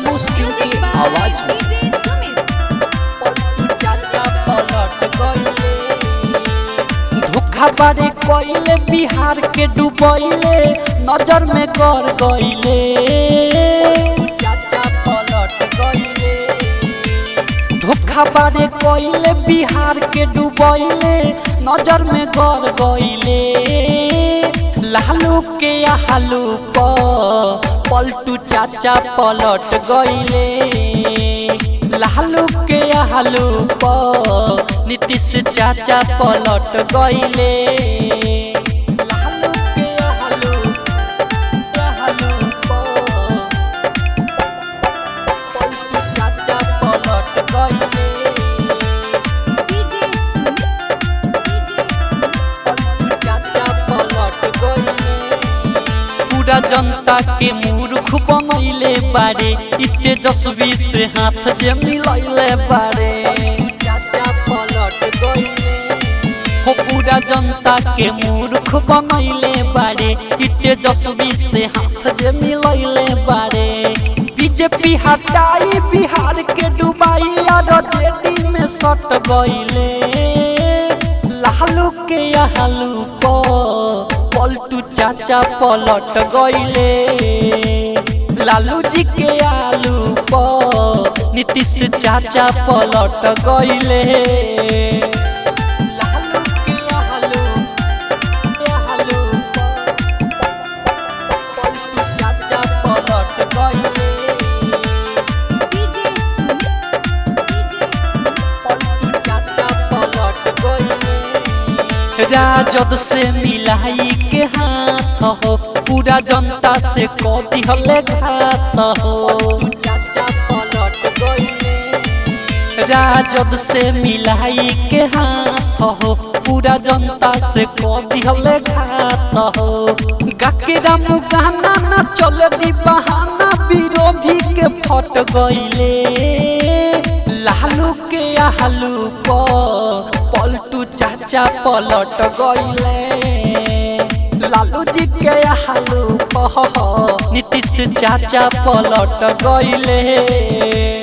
रामू सिंह की आवाज में चाचा पलट गइले धोखा बारे कइले बिहार के डुबइले नजर में कर गइले चाचा पलट गइले धोखा बारे कइले बिहार के डुबइले नजर में कर गइले लालू के हालू प पलटू चाचा पलट गइले लालू के हालू प नीतीश चाचा पलट गइले लालू के हालू हालू प पलटू चाचा पलट गइले चाचा पलट गइले पूरा जनता के मूर्ख बनैले बारे इ तेजस्वी से हाथ जे मिलैले बारे चाचा पलट गइले हो पूरा जनता के मूर्ख बनैले बारे इ तेजस्वी से हाथ जे मिलैले बारे बीजेपी हटाई बिहार के डुबाई और जेडी में सट गइले लालू के हालू प पलटू चाचा पलट गइले लालू जी के आलू प नीतीश चाचा पलट गइले लालू के आलू के आलू प पलटू चाचा पलट गइले पलटू चाचा पलट गइले राजद से मिलाई के हाथ हो पूरा जनता से कदी हले घात हो चाचा पलट गइले राजद से मिलाई के हाथ हो पूरा जनता से कदी हले घात हो गाकेरा मुगाना ना चले दी बहाना विरोधी के फट गइले लालू के आलू प पलटू चाचा पलट गइले लालू जी के आलू प नीतीश चाचा पलट गइले